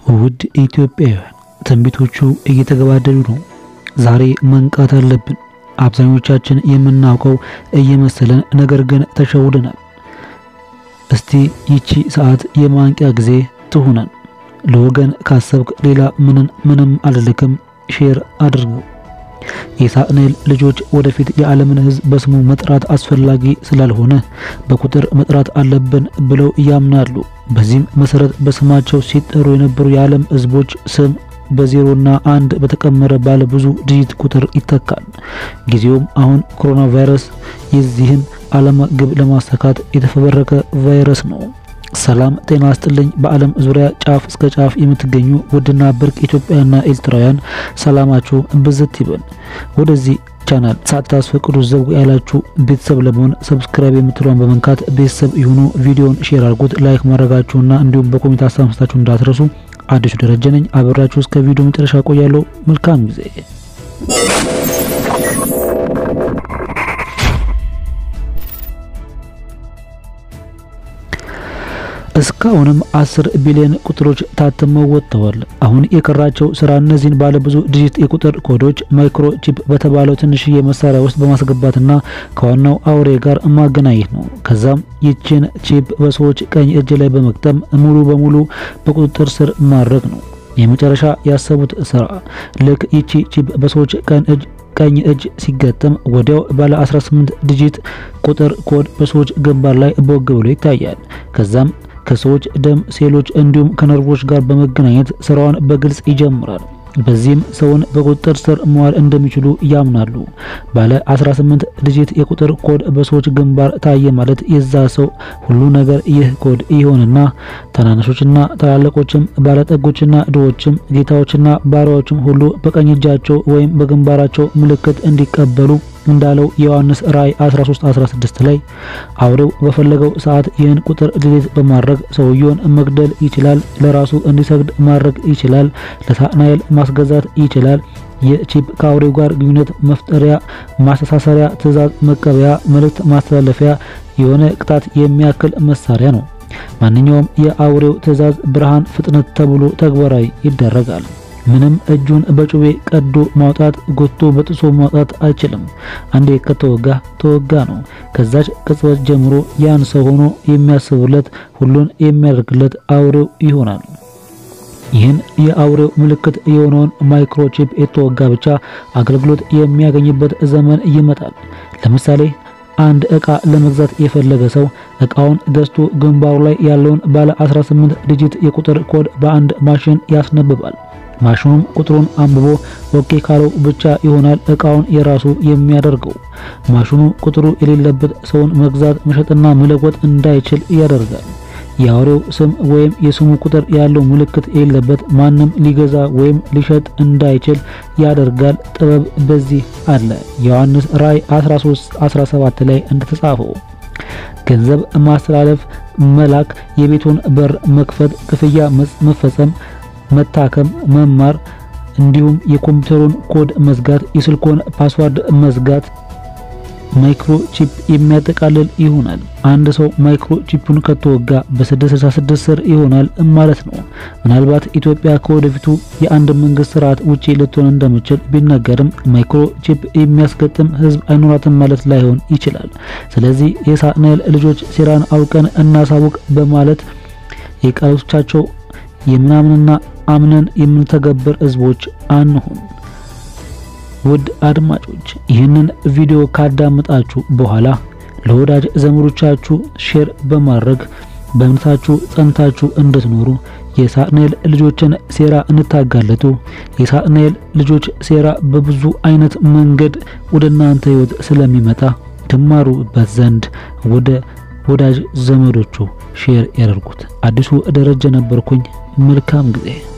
ውድ ኢትዮጵያውያን ትንቢቶቹ እየተገባደዱ ነው። ዛሬ መንቃት አለብን። አብዛኞቻችን የምናውቀው እየመሰለን ነገር ግን ተሸውደናል። እስቲ ይቺ ሰዓት የማንቂያ ጊዜ ትሁነን። ለወገን ካሰብክ ሌላ ምንን ምንም አልልክም። ሼር አድርገው። የሳጥናኤል ልጆች ወደፊት የዓለምን ሕዝብ በስሙ መጥራት አስፈላጊ ስላልሆነ በቁጥር መጥራት አለብን ብለው ያምናሉ። በዚህም መሰረት በስማቸው ሲጠሩ የነበሩ የዓለም ሕዝቦች ስም በዜሮና አንድ በተቀመረ ባለ ብዙ ዲጂት ቁጥር ይተካል። ጊዜውም አሁን ኮሮና ቫይረስ የዚህን ዓላማ ግብ ለማሳካት የተፈበረከ ቫይረስ ነው። ሰላም ጤና አስጥልኝ። በዓለም ዙሪያ ጫፍ እስከ ጫፍ የምትገኙ ውድና ብርቅ ኢትዮጵያና ኤርትራውያን ሰላማችሁ ብዝት ይበል። ወደዚህ ቻናል ሳታስፈቅዱ ዘው ያላችሁ ቤተሰብ ለመሆን ሰብስክራይብ የምትለውን በመንካት ቤተሰብ ይሁኑ። ቪዲዮን ሼር አድርጉት፣ ላይክ ማድረጋችሁና እንዲሁም በኮሜንት ሀሳብ መስጠታችሁ እንዳትረሱ። አዲሱ ደረጀ ነኝ። አብራችሁ እስከ ቪዲዮ መጨረሻ ቆያለሁ። መልካም ጊዜ። እስካሁንም አስር ቢሊዮን ቁጥሮች ታትመው ወጥተዋል። አሁን የቀራቸው ስራ እነዚህን ባለብዙ ዲጂት የቁጥር ኮዶች ማይክሮ ቺፕ በተባለው ትንሽዬ መሳሪያ ውስጥ በማስገባትና ከዋናው አውሬ ጋር ማገናኘት ነው። ከዛም ይችን ቺፕ በሰዎች ቀኝ እጅ ላይ በመቅጠም ሙሉ በሙሉ በቁጥጥር ስር ማድረግ ነው የመጨረሻ ያሰቡት ስራ። ልክ ይቺ ቺፕ በሰዎች ቀኝ እጅ ቀኝ እጅ ሲገጠም ወዲያው ባለ 18 ዲጂት ቁጥር ኮድ በሰዎች ግንባር ላይ ቦግ ብሎ ይታያል። ከዛም ከሰዎች ደም ሴሎች እንዲሁም ከነርቮች ጋር በመገናኘት ስራዋን በግልጽ ይጀምራል። በዚህም ሰውን በቁጥጥር ስር መዋል እንደሚችሉ ያምናሉ። ባለ 18 ዲጂት የቁጥር ኮድ በሰዎች ግንባር ታየ ማለት የዛ ሰው ሁሉ ነገር ይህ ኮድ ይሆንና ታናናሾችና ታላላቆችም ባለጠጎችና ድሆችም ጌታዎችና ባሪያዎችም ሁሉ በቀኝ እጃቸው ወይም በግንባራቸው ምልክት እንዲቀበሉ እንዳለው የዮሐንስ ራእይ 13:16 ላይ አውሬው በፈለገው ሰዓት ይህን ቁጥር ዲሊት በማድረግ ሰውየውን መግደል ይችላል። ለራሱ እንዲሰግድ ማድረግ ይችላል። ለሳጥናኤል ማስገዛት ይችላል። የቺፕ ከአውሬው ጋር ግንኙነት መፍጠሪያ፣ ማስተሳሰሪያ፣ ትዕዛዝ መቀበያ፣ መልእክት ማስተላለፊያ የሆነ ቅጣት የሚያክል መሳሪያ ነው። ማንኛውም የአውሬው ትዕዛዝ ብርሃን፣ ፍጥነት ተብሎ ተግባራዊ ይደረጋል። ምንም እጁን በጩቤ ቀዶ ማውጣት ጎቶ በጥሶ ማውጣት አይችልም። አንዴ ከተወጋ ተወጋ ነው። ከዛች ቅጽበት ጀምሮ ያን ሰው ሆኖ የሚያስብለት ሁሉን የሚያደርግለት አውሬው ይሆናል። ይህን የአውሬው ምልክት የሆነውን ማይክሮቺፕ የተወጋ ብቻ አገልግሎት የሚያገኝበት ዘመን ይመጣል። ለምሳሌ አንድ እቃ ለመግዛት የፈለገ ሰው እቃውን ገዝቶ ግንባሩ ላይ ያለውን ባለ 18 ዲጂት የቁጥር ኮድ በአንድ ማሽን ያስነብባል። ማሽኑም ቁጥሩን አንብቦ ኦኬ ካለው ብቻ ይሆናል እቃውን የራሱ የሚያደርገው። ማሽኑ ቁጥሩ የሌለበት ሰውን መግዛት መሸጥና መለወጥ እንዳይችል ያደርጋል። የአውሬው ስም ወይም የስሙ ቁጥር ያለው ምልክት የሌለበት ማንም ሊገዛ ወይም ሊሸጥ እንዳይችል ያደርጋል። ጥበብ በዚህ አለ። ዮሐንስ ራእይ 13:17 ላይ እንደተጻፈው ገንዘብ ማስተላለፍ፣ መላክ፣ የቤቱን በር መክፈት፣ ክፍያ መፈጸም መታከም፣ መማር እንዲሁም የኮምፒውተሩን ኮድ መዝጋት፣ የስልኮን ፓስዋርድ መዝጋት ማይክሮቺፕ የሚያጠቃልል ይሆናል። አንድ ሰው ማይክሮቺፑን ከተወጋ በ666 ስር ይሆናል ማለት ነው። ምናልባት ኢትዮጵያ ከወደፊቱ የአንድ መንግስት ስርዓት ውጪ ልትሆን እንደምችል ቢነገርም ማይክሮቺፕ የሚያስገጥም ሕዝብ አይኖራትም ማለት ላይሆን ይችላል። ስለዚህ የሳጥናኤል ልጆች ሴራን አውቀን እናሳውቅ በማለት የቃሎቻቸው የምናምንና አምነን የምንተገብር ህዝቦች አንሁን። ውድ አድማጮች ይህንን ቪዲዮ ካዳመጣችሁ በኋላ ለወዳጅ ዘመዶቻችሁ ሼር በማድረግ በእምነታችሁ ጸንታችሁ እንድትኖሩ የሳጥናኤል ልጆችን ሴራ እንታጋለጡ። የሳጥናኤል ልጆች ሴራ በብዙ አይነት መንገድ ወደ እናንተ ህይወት ስለሚመጣ ትማሩበት ዘንድ ወደ ወዳጅ ዘመዶቹ ሼር ያደርጉት። አዲሱ ደረጀ ነበርኩኝ። መልካም ጊዜ